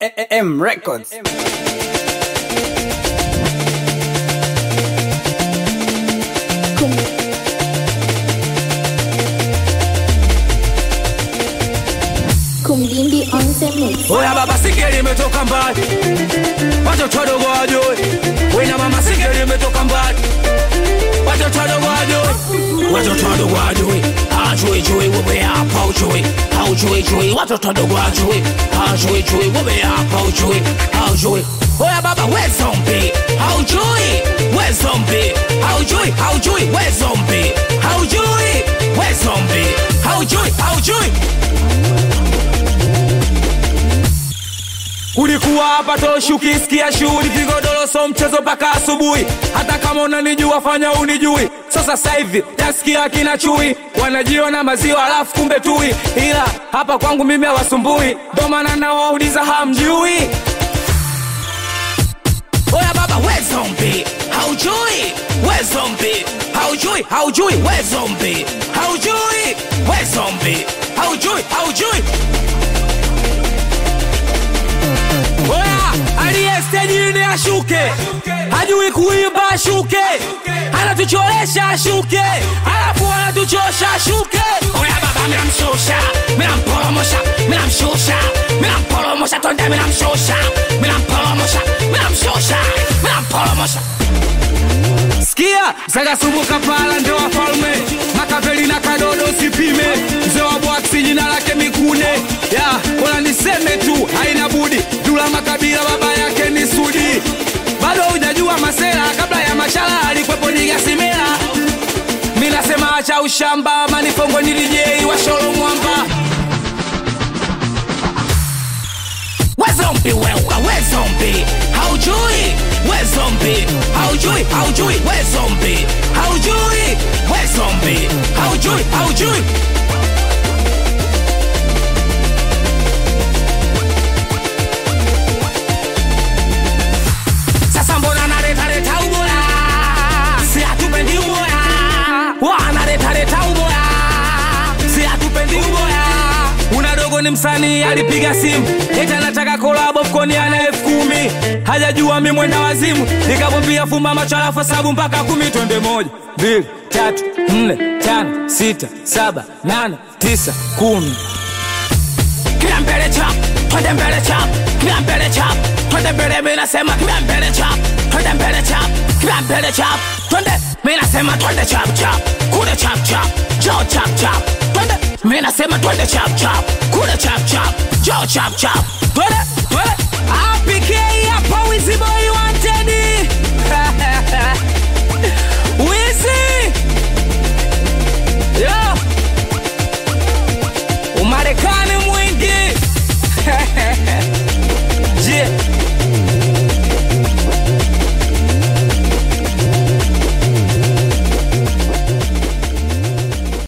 M Records. Kumdindi on the mix. Oya baba sikeli imetoka mbali, watoto wadogo wajue. Wena mama sikeli imetoka mbali, watoto wadogo wajue. Watoto wadogo wajue, hawajui jui wewe hapa hujui, haujui jui. Watoto wadogo wajue, hawajui jui wewe hapa hujui, haujui. Oya baba we zombi, haujui we zombi, haujui haujui we zombi, haujui we zombi, haujui haujui. Ulikuwa hapa toshi ukisikia shughuli vigodoro so mchezo mpaka asubuhi. Hata kama unanijua fanya unijui. So sasa hivi nasikia kina chui wanajiona maziwa alafu kumbe tui, ila hapa kwangu mimi hawasumbui, ndo maana nawauliza hamjui. Oya baba we zombi, haujui we zombi, haujui haujui we zombi, haujui we zombi, haujui haujui Oya, aliye stejini ashuke, hajui kuimba ashuke, anatuchoresha ashuke, alafu anatuchosha ashuke. Oya baba, minamshusha, minamporomosha, minamshusha, minamporomosha, tonde minamshusha, minamporomosha, minamshusha, minamporomosha. Sikia, Sagasumbuka pala ndo wafalme, Makaveli na Kadodo sipime, mzee wa Bwaksi jina lake Mikune. Ya, bora niseme tu, haina budi, Dula Makabila baba yake ni Sudi. Bado hujajua Masela, kabla ya Mashala alikwepo Nigasimela. Mi nasema acha ushamba, manifongo ni DJ wa Sholo Mwamba. We zombi wewe, we zombi, haujui we zombi, haujui haujui we zombi, haujui we zombi, haujui haujui. Sasa mbona naleta leta ubora, si hatupendi ubora, wanaleta leta ubora, si hatupendi ubora. Una dogo ni msanii alipiga simu eti anataka kolabo mkoni ana elfu kumi hajajua mi mwenda wazimu, nikamwambia fumba macho alafu hesabu mpaka kumi, twende moja mbili tatu nne tano sita saba nane tisa kumi kila mbele chap, twende mbele chap, kila mbele chap, twende mbele, mimi nasema kila mbele chap, twende mbele chap, kila mbele chap, twende, mimi nasema twende chap chap, kule chap chap, jo chap chap, twende, mimi nasema twende chap chap, kule chap chap, jo chap chap, twende.